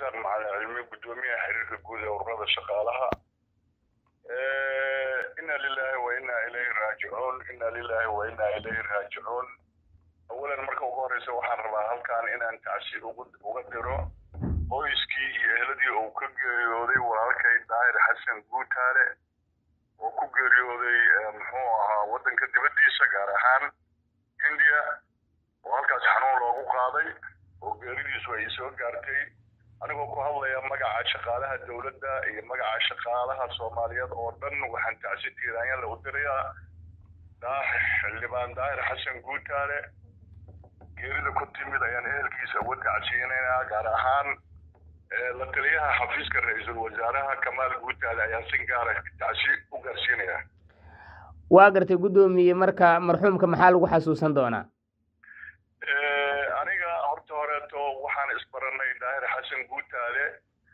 cabdirasaaq macalin cilmi guddoomiyaha xiriirka guud ee ururada shaqaalaha ina lilahi wa ina ilayhi raajicuun ina lilahi wa ina ilayhi raajicuun awalan marka ugu horeysa waxaan rabaa halkan inaan tacsi uga diro qoyskii iyo ehladii uu ka geeriyooday walaalkay daahir xasan guutaale oo ku geeriyooday muxuu ahaa waddanka dibaddiisa gaar ahaan hindiya oo halkaas xanuun loogu qaaday oo geeridiisu ay soo gaartay anigoo ku hadlaya magaca shaqaalaha dowladda iyo magaca shaqaalaha soomaaliyeed oo dhan waxaan tacsi tiiraanyala u dirayaa xildhibaan daahir xasan guutaale geerida ku timid ayaan ehelkiisa uga tacsiyinaynaa gaar ahaan la taliyaha xafiiska ra-iisul wasaaraha kamaal guutaale ayaan si gaara tacsi u gaarsiinaya waa gartay guddoomiye marka marxuumka maxaa lagu xasuusan doonaa aniga horta horeeto waxaan isbaranay daahir xasan guutaale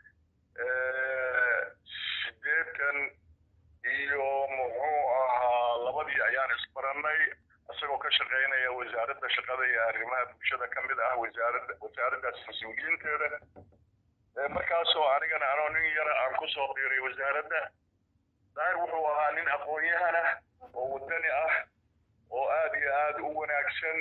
sideetan iyo muxuu ahaa labadii ayaan isbarannay isagoo ka shaqaynaya wasaaradda shaqada iyo arrimaha bulshada ka mid ah wasaarada wasaaraddaas mas-uuliyiinteeda markaasoo anigana anoo nin yara aan ku soo biiray wasaaradda daahir wuxuu ahaa nin aqoon-yahan ah oo waddani ah oo aad iyo aad u wanaagsan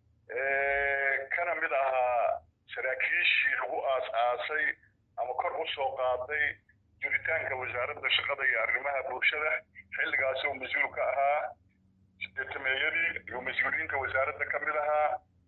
kana mid ahaa saraakiishii lagu aas-aasay ama kor u soo qaaday jiritaanka wasaaradda shaqada iyo arrimaha bulshada xilligaas oo mas-uul ka ahaa sideetameeyadii iyo mas-uuliyiinta wasaaradda ka mid ahaa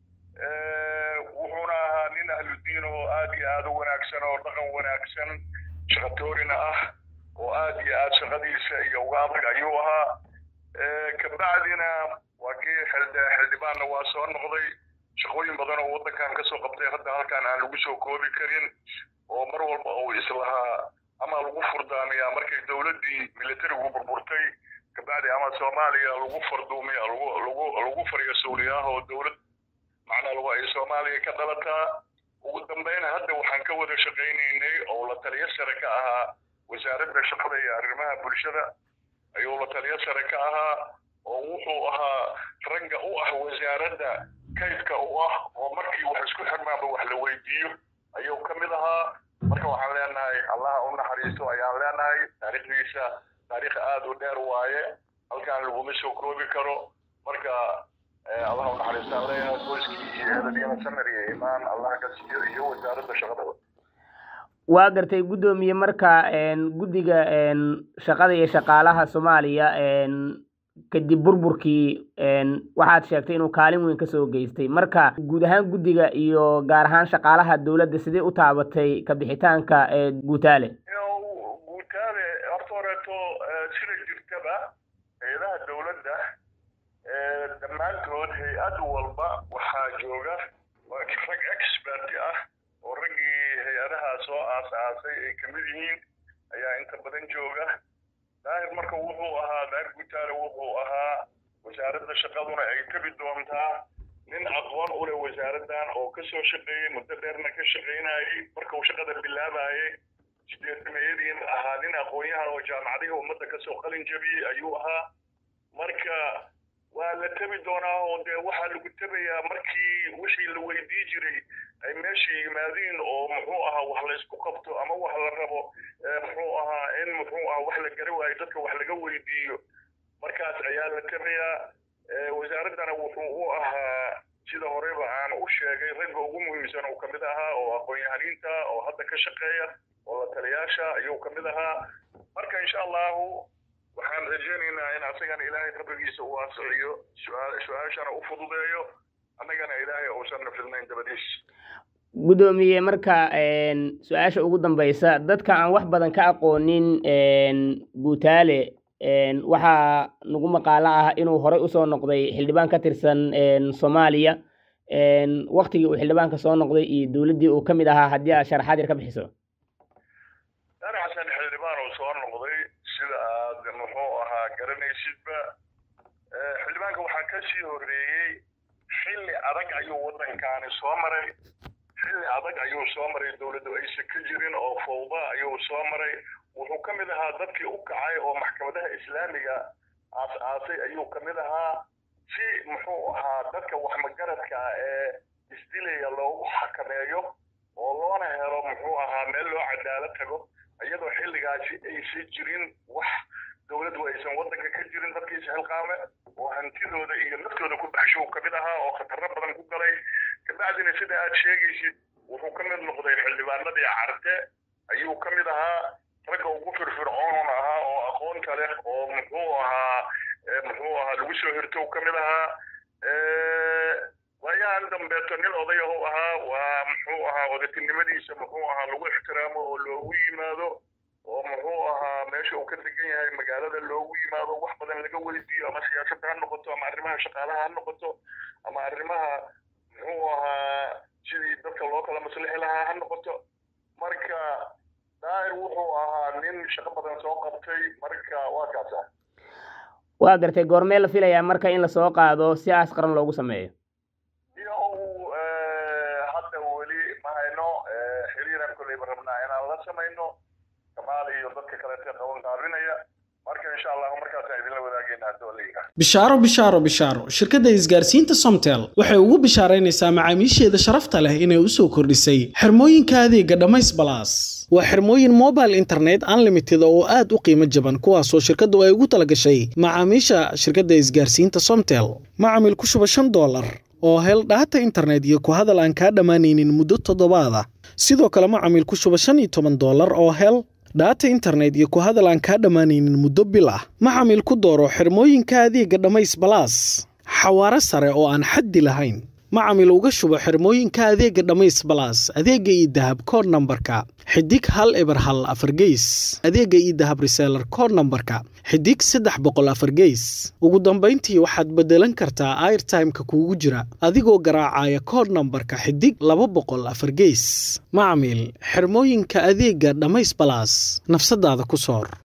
wuxuuna ahaa nin ahludiin oo aad iyo aad u wanaagsan oo dhaqan wanaagsan shaqatoorina ah oo aad iyo aad shaqadiisa iyo uga adag ayuu ahaa kabacdina waa kii xildhibaanna waa soo noqday shaqooyin badan oo waddankan kasoo qabtay hadda halkan aan lagu soo koobi karin oo mar walba uu islahaa ama lagu furdaamiyaa markay dowladdii militarigu burburtay kabacdi ama soomaaliya lagu farduumiya lagu lagu lagu faryasuuliyaah oo dowlad macnaa lagu ay soomaaliya ka dhalataa ugu dambeyn hadda waxaan ka wada shaqaynaynay oo la taliyo sare ka ahaa wasaaradda shaqada iyo arrimaha bulshada ayuu la taliyo sare ka ahaa oo wuxuu ahaa ragga u ah wasaaradda kaydka u ah oo markii wax isku xirmaanba wax la weydiiyo ayuu ka mid ahaa marka waxaan leenahay allaha u naxariisto ayaan leenahay taariikhdiisa taariikh aad u dheer waaye halkaan laguma soo koobi karo marka allaha u naxariistaan leenahay qoyskii iyo eheladiina samir iyo imaan allaha ka siiyo iyo wasaaradda shaqada waa gartay guddoomiye marka guddiga shaqada iyo shaqaalaha soomaaliya kadib burburkii waxaad sheegtay inuu kaalin weyn kasoo geystay marka guud ahaan guddiga iyo gaar ahaan shaqaalaha dowladda sidee u taabatay kabixitaanka guutaale guutaale horta horeeto sida jirtaba hay-adaha dowladda dhammaantood hay-ad walba waxaa jooga rag expert ah oo raggii hay-adaha soo aas-aasay ay kamid yihiin ayaa inta badan jooga daahir marka wuxuu ahaa daahir guutaale wuxuu ahaa wasaaradda shaqaduna ay tabi doontaa nin aqoon u leh wasaaraddan oo kasoo shaqeeyey muddo dheerna ka shaqaynayay marka uu shaqada bilaabayay sideetameeyadiina ahaa nin aqoon-yahan oo jaamacadihii ummadda kasoo qalin jabiyey ayuu ahaa marka waa la tabi doonaa oo dee waxaa lagu tabayaa markii wixii la weydii jiray ay meesha yimaadiin oo muxuu ahaa wax la isku qabto ama wax la rabo muxuu ahaa in muxuu ahaa wax la gari waayo dadka wax laga weydiiyo markaas ayaa la tabayaa wasaaraddana wuxuu u ahaa sida horeyba aan u sheegay ragga ugu muhiimsan uu kamid ahaa oo aqoon-yahaniinta oo hadda ka shaqeeya oo la taliyaasha ayuu kamid ahaa marka insha allahu waxaan rajaynaynaa in asagana ilaahay qabrigiisa uu asiciyo su-aashana u fududeeyo annagana ilaahay uusan nafidnayn dabadiis guddoomiye marka su-aasha ugu dambeysa dadka aan wax badan ka aqoonin guutaale waxaa nagu maqaalo ah inuu horey usoo noqday xildhibaan ka tirsan soomaaliya waktigii uu xildhibaanka soo noqday iyo dowladdii uu ka mid ahaa haddii aad sharaxaad yar ka bixiso daahir xasan xildhibaan uu soo noqday sida aad muxuu ahaa garanaysidba xildhibaanka waxaa ka sii horreeyey xilli adag ayuu waddankaani soo maray xilli adag ayuu soo maray dowladdu aysan ka jirin oo fawda ayuu soo maray wuxuu ka mid ahaa dadkii u kacay oo maxkamadaha islaamiga aas-aasay ayuu ka mid ahaa si muxuu ahaa dadka waxmagaradka ah ee isdilaya loogu xakameeyo oo loona helo muxuu ahaa meel loo cadaalad tago iyadoo xilligaasi aysan jirin wax dowladdu aysan waddanka ka jirin dadkiisa xilqaame oo hantidooda iyo naftooda ku baxshow ka mid ahaa oo khatarro badan ku galay kabacdina sida aad sheegaysid wuxuu ka mid noqday xildhibaanadii carte ayuu ka mid ahaa ragga ugu firfircoon ahaa oo aqoonta leh oo muxuu ahaa muxuu ahaa lagu soo hirtow ka mid ahaa waayahan dambeeto nin odayahu ahaa waa muxuu ahaa odatinimadiisa muxuu ahaa lagu ixtiraamo oo loogu yimaado oo muxuu ahaa meesha uu ka degan yahay magaalada loogu yimaado wax badan laga weydiiyo ama siyaasadda ha noqoto ama arrimaha shaqaalaha ha noqoto ama arrimaha muxuu ahaa sidii dadka loo kala maslixi lahaa ha noqoto marka daahir wuxuu ahaa nin shaqo badan soo qabtay marka waa kaasa waa gartay goormee la filayaa marka in lasoo qaado si aas qaran loogu sameeyo iyo uu hadda weli ma hayno xiriiraan kolleyba rabnaa inaan la samayno kamaal iyo dadka kaleete qaban qaarinaya marka insha allahu markaasaan idinla wadaagayna haddoo leeyaha bishaaro bishaaro bishaaro shirkadda isgaarsiinta somtel waxay ugu bishaaraynaysaa macaamiisheeda sharafta leh inay u soo kordhisay xirmooyinka adeega dhammays balaas waa xirmooyin mobile internet unlimited oo aad u qiimo jaban kuwaasoo shirkaddu ay ugu talagashay macaamiisha shirkadda isgaarsiinta somtel macamil ku shuba shan doolar oo hel dhaata internet iyo ku hadal aan kaa dhammaanaynin muddo toddobaada sidoo kale macamil ku shuba shan iyo toban doolar oo hel dhaata internet iyo ku hadal aan kaa dhammaanaynin muddo bil ah macamil ku dooro xirmooyinka adeega dhammays balaas xawaaro sare oo aan xaddi lahayn macamil uga shubo xirmooyinka adeega dhammays balaas adeega iyo dahab kood nambarka xidig hal eber hal afar geys adeega iyo dahab reseelar kood nambarka xidig saddex boqol afar geys ugu dambayntii waxaad beddelan kartaa airtimeka kuugu jira adigoo garaacaya kood nambarka xidig laba boqol afar geys macamil xirmooyinka adeega dhammays balaas nafsadaada ku soor